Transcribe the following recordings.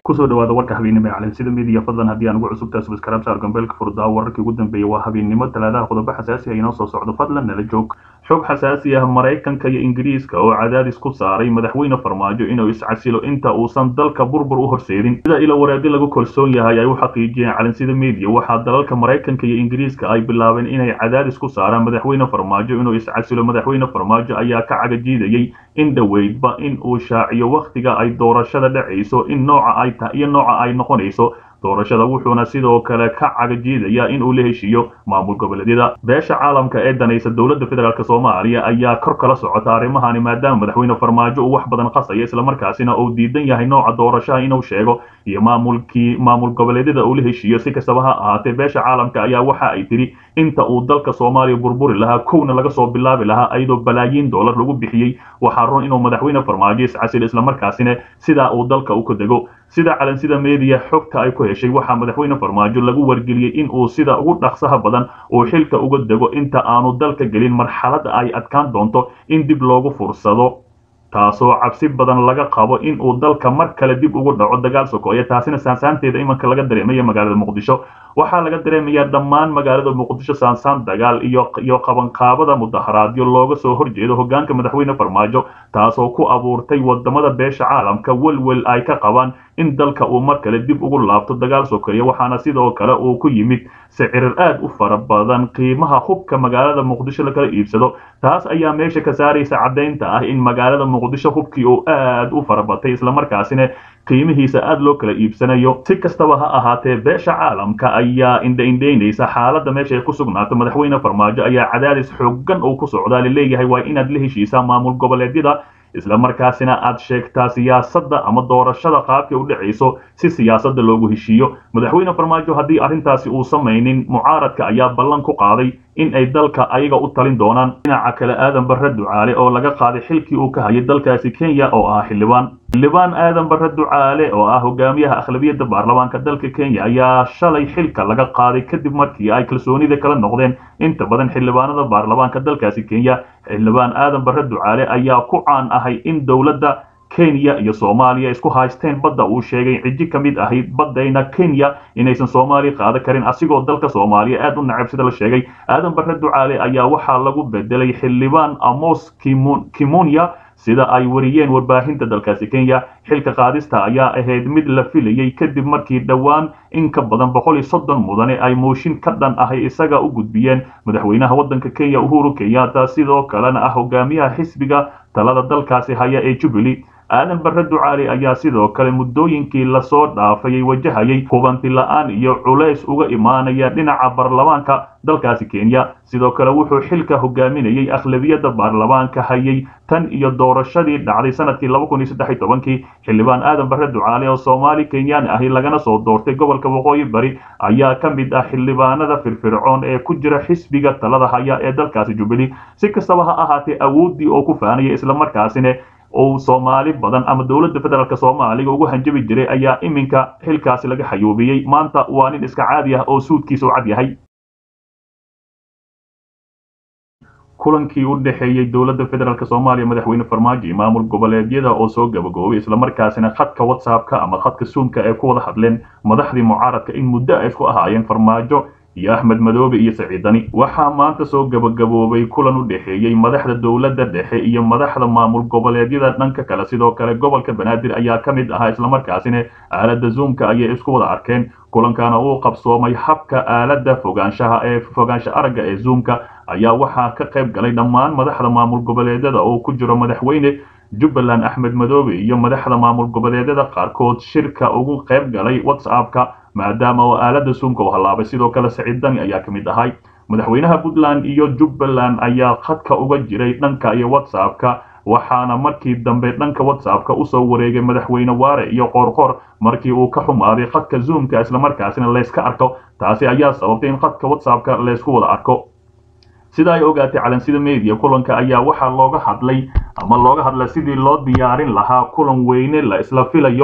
kusoo dhawaada warka habeennimo ee calansida midiya fadlan haddii aan ugu cusubtahay subscribe saar gambeelka furdaa wararkii ugu dambeeyay waa habeennimo talaadaha qodobo xasaasi ah inoo soo socdo fadlan nala joog xog xasaasi ah maraykanka iyo ingiriiska oo cadaadis ku saaray madaxweyne farmaajo inuu iscasilo inta uusan dalka burbur u horseedin sida ilo waraadi lagu kalsoon yahay ay u xaqiijiyeen calansida midiya waxaa dalalka maraykanka iyo ingiriiska ay bilaabeen inay cadaadis ku saaraan madaxweyne farmaajo inuu iscasilo madaxweyne farmaajo ayaa ka cagajiidayay in dhoweydba in uu shaaciyo wakhtiga ay doorashada dhacayso in nooca ay iyo nooca ay noqonayso doorashada wuxuuna sidoo kale ka cagajiidayaa in uu la heshiiyo maamul goboleedyada beesha caalamka ee danaysa dowladda federaalk soomaaliya ayaa kor kala socota arrimahani maadaama madaxweyne farmaajo uu wax badan qasaya islamarkaasina uu diidan yahay nooca doorashaha inuu sheego iyo maamulkii maamul goboleedyada uu la heshiiyo si kastaba ha ahaatee beesha caalamka ayaa waxa ay tidhi inta uu dalka soomaaliya burburi lahaa kowna laga soo bilaabi lahaa ayadoo balaayiin dollar lagu bixiyey waxaa run inuu madaxweyne farmaajo iscasil islamarkaasina sidaa uu dalka u ka dego sida calansida meediya xogta ay ku heshay waxaa madaxweyne farmaajo lagu wargeliyey in uu sida ugu dhaqsaha badan uu xilka uga dego inta aanu dalka gelin marxaladda ay adkaan doonto in dib loogu fursado taasoo cabsi badan laga qabo in uu dalka mar kale dib ugu dhaco dagaal sokoya taasina saansaanteeda imanka laga dareemaya magaalada muqdisho waxaa laga dareemayaa dhammaan magaalada muqdisho saansaan dagaal iyo iyo qabanqaabada mudaharaadyo looga soo horjeedo hogaanka madaxweyne farmaajo taasoo ku abuurtay wadamada beesha caalamka welwel ay ka qabaan in dalka uu mar kale dib ugu laabto dagaal sokeeye waxaana sidoo kale uu ku yimid sicirir aad u fara badan qiimaha hubka magaalada muqdisho lakala iibsado taas ayaa meesha ka saaraysa caddaynta ah in magaalada muqdisho hubkii uu aad u farabatay islamarkaasina qiimihiisa aad loo kala iibsanayo si kastaba ha ahaatee beesha caalamka ayaa indhaindhaynaysa xaaladda meesha ay ku sugnaato madaxweyne farmaajo ayaa cadaadis xoogan uu ku socdaa laleeyahay waa inaad la heshiisaa maamul goboleedyada islamarkaasina aad sheegtaa siyaasadda ama doorashada qaabkay u dhacayso si siyaasadda loogu heshiiyo madaxweyne farmaajo haddii arrintaasi uu samaynin mucaaradka ayaa ballan ku qaaday in ay dalka ayaga u talin doonaan dhinaca kale aadan barre ducaale oo laga qaaday xilkii uu ka hayay dalkaasi kenya oo ah xildhibaan xildhibaan aadan barre ducaale oo ah hogaamiyaha akhlabiyadda baarlamaanka dalka kenya ayaa shalay xilka laga qaaday kadib markii ay kalsoonida kala noqdeen inta badan xildhibaanada baarlamaanka dalkaasi kenya xildhibaan aadan barre ducaale ayaa ku caan ahay in dowladda kenya iyo soomaaliya isku haysteen badda uu sheegay ciji ka mid ahayd baddayna kenya inaysan soomaaliya qaadan karin asigoo dalka soomaaliya aad u nacab sida la sheegay aadan barre ducaale ayaa waxaa lagu bedelay xildhibaan amos kimunya sida ay wariyeen warbaahinta dalkaasi kenya xilka qaadista ayaa ahayd mid la filayey kadib markii dhowaan in ka badan boqol iyo soddon mudane ay mooshin ka dhan ahay isaga u gudbiyeen madaxweynaha waddanka kenya uhuru kenyatta sidoo kalena ah hogaamiyaha xisbiga talada dalkaasi haya ee jubilee aadan barre ducaali ayaa sidoo kale muddooyinkii lasoo dhaafayay wajahayay hubanti la-aan iyo culays uga imaanaya dhinaca baarlamaanka dalkaasi kenya sidoo kale wuxuu xilka hogaaminayay akhlabiyadda baarlamaanka hayay tan iyo doorashadii dhacday sanadkii laba kun iyo saddex iyo tobankii xildhibaan aadan barre ducaale oo soomaali kenyaan ahi lagana soo doortay gobolka waqooyi bari ayaa ka mid ah xildhibaanada firfircoon ee ku jira xisbiga talada haya ee dalkaasi jubilee si kastaba ha ahaatee awooddii oo ku faanaya islamarkaasina uu soomaali badan ama dowladda federaalk soomaaliga ugu hanjabi jiray ayaa iminka xilkaasi laga xayuubiyey maanta waa nin iska caadi ah oo suudkiisa u cad yahay kulankii u dhexeeyey dowladda federaalk soomaaliya madaxweyne farmaajo iyo maamul goboleedyada oo soo gabagoobay islamarkaasina khadka whatsappka ama khadka suunka ay ku wada hadleen madaxdii mucaaradka in muddo ay isku ahaayeen farmaajo iyo axmed madoobe iyo saciidani waxaa maanta soo gabagaboobay kulan u dhexeeyey madaxda dowladda dhexe iyo madaxda maamul goboleedyada dhanka kale sidoo kale gobolka banaadir ayaa ka mid ahaa islamarkaasina aaladda zoomka ayay isku wada arkeen kulankana uu qabsoomay habka aaladda fogaanshaha ee fogaansha aragga ee zoomka ayaa waxaa ka qayb galay dhammaan madaxda maamul goboleedyada oo ku jiro madaxweyne jubbaland axmed madoobe iyo madaxda maamul goboleedyada qaarkood shirka ugu qayb galay whatsappka maadaama oo aaladda suumka u hallaabay sidoo kale saciid dani ayaa ka mid ahay madaxweynaha puntland iyo jubbaland ayaa khadka uga jiray dhanka iyo whatsappka waxaana markii dambe dhanka whatsappka usoo wareegay madaxweyne waare iyo qoorqoor markii uu ka xumaaday khadka zoomka islamarkaasina layska arko taasi ayaa sababtay in khadka whatsappka laysku wada arko sida ay ogaatay calansida media kulanka ayaa waxaa looga hadlay ama looga hadlay sidii loo diyaarin lahaa kulan weyne la isla filayo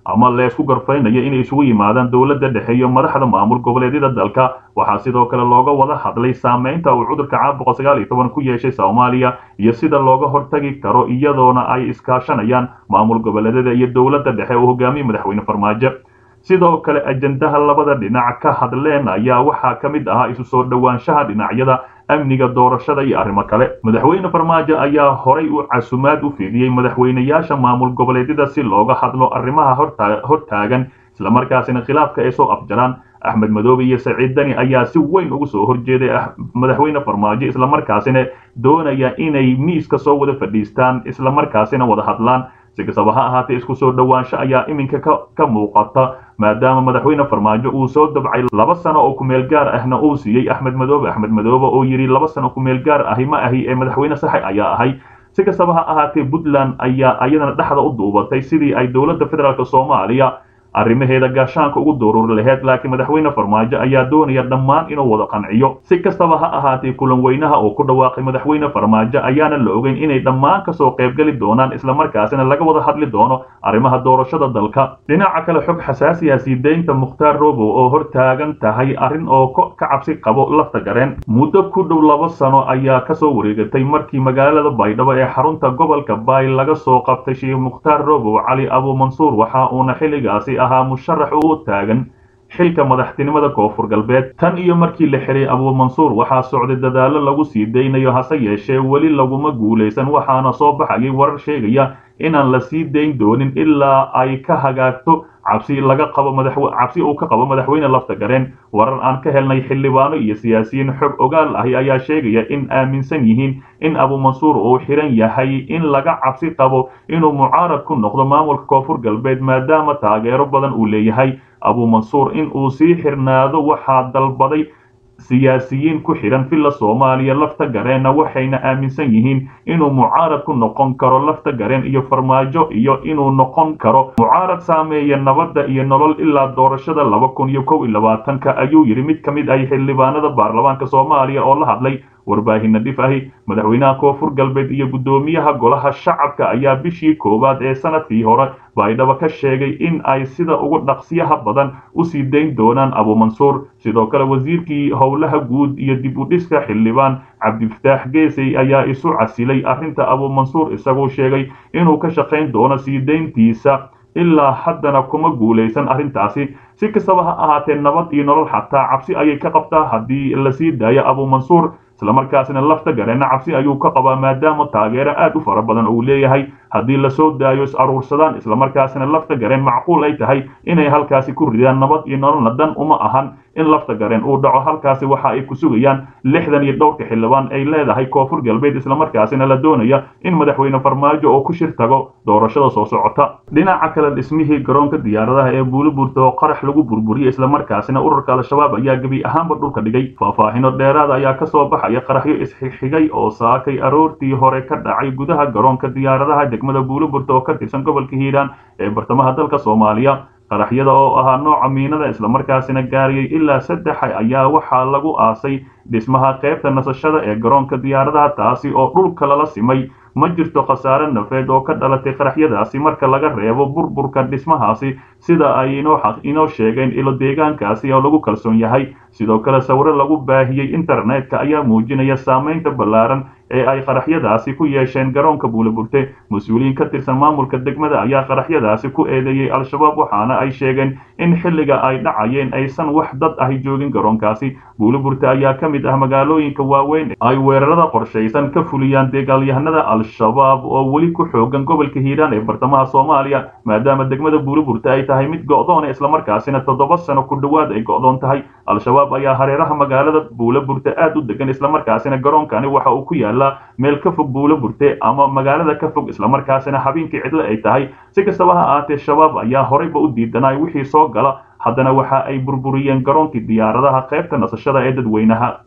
ama leesku garfaynayo inay isugu yimaadaan dowladda dhexe iyo madaxda maamul goboleedyada dalka waxaa sidoo kale looga wada hadlay saameynta uu cudurka caabuqa sagaal iyo toban ku yeeshay soomaaliya iyo sida looga hortagi karo iyadoona ay iskaashanayaan maamul goboleedyada iyo dowladda dhexe uu hogaamiye madaxweyne farmaajo sidoo kale ajendaha labada dhinac ka hadleen ayaa waxaa ka mid ahaa isu soo dhowaanshaha dhinacyada amniga doorashada iyo arrimo kale madaxweyne farmaajo ayaa horay u casumaad u fidiyey madaxweynayaasha maamul goboleedyada si looga hadlo arrimaha hortaagan islamarkaasina khilaafka ay soo afjaraan axmed madoobe iyo saciid dani ayaa si weyn ugu soo horjeeday madaxweyne farmaajo islamarkaasina doonaya inay miiska soo wada fadhiistaan islamarkaasina wada hadlaan si kastaba ha ahaatee isku soo dhowaansho ayaa iminka ka muuqata maadaama madaxweyne farmaajo uu soo dabcay laba sano oo kumeel gaar ahna uu siiyey axmed madoobe axmed madoobe oo yidhi laba sano kumeel gaar ahi ma ahi ee madaxweyne saxe ayaa ahay si kastaba ha ahaatee puntland ayaa ayadana dhexda u duubatay sidii ay dowladda federaalk soomaaliya arrimaheeda gaashaanka ugu duruuri laheyd laakiin madaxweyne farmaajo ayaa doonaya dhammaan inuu wada qanciyo si kastaba ha ahaatee kulan weynaha oo ku dhawaaqay madaxweyne farmaajo ayaana la ogeyn inay dhammaan kasoo qaybgeli doonaan islamarkaasina laga wada hadli doono arrimaha doorashada dalka dhinaca kale xog xasaasiya sii deynta mukhtaar robow oo hortaagan tahay arrin oo ka cabsi qabo lafta gareen muddo ku dhow laba sano ayaa kasoo wareegatay markii magaalada baydhabo ee xarunta gobolka baay laga soo qabtay sheekh mukhtaar robow cali abuumansuur waxa uuna xilligaasi ahaa musharax u taagan xilka madaxtinimada koonfur galbeed tan iyo markii la xiray abuumansuur waxaa socday dadaallo lagu sii daynayo hase yeeshee weli laguma guulaysan waxaana soo baxayay warar sheegaya inaan la sii dayn doonin ilaa ay ka hagaagto cabsi laga qabo cabsi uu ka qabo madaxweyne lafta gareen warar aan ka helnay xildhibaano iyo siyaasiyiin xog ogaal ahi ayaa sheegaya in aaminsan yihiin in abuumansuur uu xiran yahay in laga cabsi qabo inuu mucaarad ku noqdo maamulka koonfur galbeed maadaama taageero badan uu leeyahay abuumansuur in uu sii xirnaado waxaa dalbaday siyaasiyiin ku xidhan villa soomaaliya lafta gareenna waxayna aaminsan yihiin inuu mucaarad ku noqon karo lafta gareen iyo farmaajo iyo inuu noqon karo mucaarad saameeya nabadda iyo nolol ilaa doorashada laba kun iyo kow iyo labaatanka ayuu yidhi mid ka mid ah xildhibaanada baarlamaanka soomaaliya oo la hadlay warbaahinna dhif ahi madaxweynaha koonfur galbeed iyo guddoomiyaha golaha shacabka ayaa bishii koowaad ee sanadkii hore baydhabo ka sheegay in ay sida ugu dhaqsiyaha badan usii dayn doonaan abuumansuur sidoo kale wasiirkii howlaha guud iyo dib u dhiska xildhibaan cabdifataax geesey ayaa isu casilay arrinta abuumansuur isagoo sheegay inuu ka shaqayn doono sii dayntiisa ilaa haddana kuma guulaysan arrintaasi si kastaba ha ahaatee nabad iyo nolol xataa cabsi ayay ka qabtaa haddii lasii daayo abuumansuur islamarkaasina lafta gareenna cabsi ayuu ka qabaa maadaama taageero aad u fara badan uu leeyahay haddii lasoo daayo is aruursadaan islamarkaasina lafta gareen macquul ay tahay inay halkaasi ku ridaan nabad iyo nololna dan uma ahan in lafta gareen uu dhaco halkaasi waxa ay ku sugayaan lixdan iyo dhowrka xildhibaan ay leedahay koonfur galbeed islamarkaasina la doonaya in madaxweyne farmaajo oo ku shir tago doorashada soo socota dhinaca kale dhismihii garoonka diyaaradaha ee buuliburta oo qarax lagu burburiyey islamarkaasina ururka al-shabaab ayaa gebi ahaanba dhulka dhigay faahfaahino dheeraada ayaa kasoo baxaya qaraxyo isxigxigay oo saakay aroortii hore ka dhacay gudaha garoonka diyaaradaha degmada buuliburta oo ka tirsan gobolka hiiraan ee bartamaha dalka soomaaliya qaraxyada oo ahaa nooca miinada islamarkaasina gaariyey ilaa saddex ayaa waxaa lagu aasay dhismaha qaybta nasashada ee garoonka diyaaradaha taasi oo dhulka lala simay ma jirto khasaare nafeed oo ka dhalatay qaraxyadaasi marka laga reebo burburka dhismahaasi sida ay inoo sheegeen ilo deegaankaasi oo lagu kalsoon yahay sidoo kale sawiro lagu baahiyey internetka ayaa muujinaya saamaynta ballaaran ee ay qaraxyadaasi ku yeesheen garoonka buuliburte mas-uuliyiin ka tirsan maamulka degmada ayaa qaraxyadaasi ku eedeeyey al-shabaab waxaana ay sheegeen in xilliga ay dhacayeen aysan wax dad ahi joogin garoonkaasi buuliburte ayaa ka mid ah magaalooyinka waaweyn ay weerarada qorshaysan ka fuliyaan dagaalyahanada al-shabaab oo weli ku xoogan gobolka hiiraan ee bartamaha soomaaliya maadaama degmada buuliburte ay tahay mid go'doona islamarkaasina toddoba sano ku dhowaad ay go'doon tahay al-shabaab ayaa hareeraha magaalada buuliburte aad u degan islamarkaasina garoonkani waxa uu ku yaala meel ka fog buulo burte ama magaalada ka fog islamarkaasina habeenkii cidlo ay tahay si kastaba ha ahaatee shabaab ayaa horeyba u diidanay wixii soo gala haddana waxa ay burburiyeen garoonkii diyaaradaha qaybta nasashada ee dadweynaha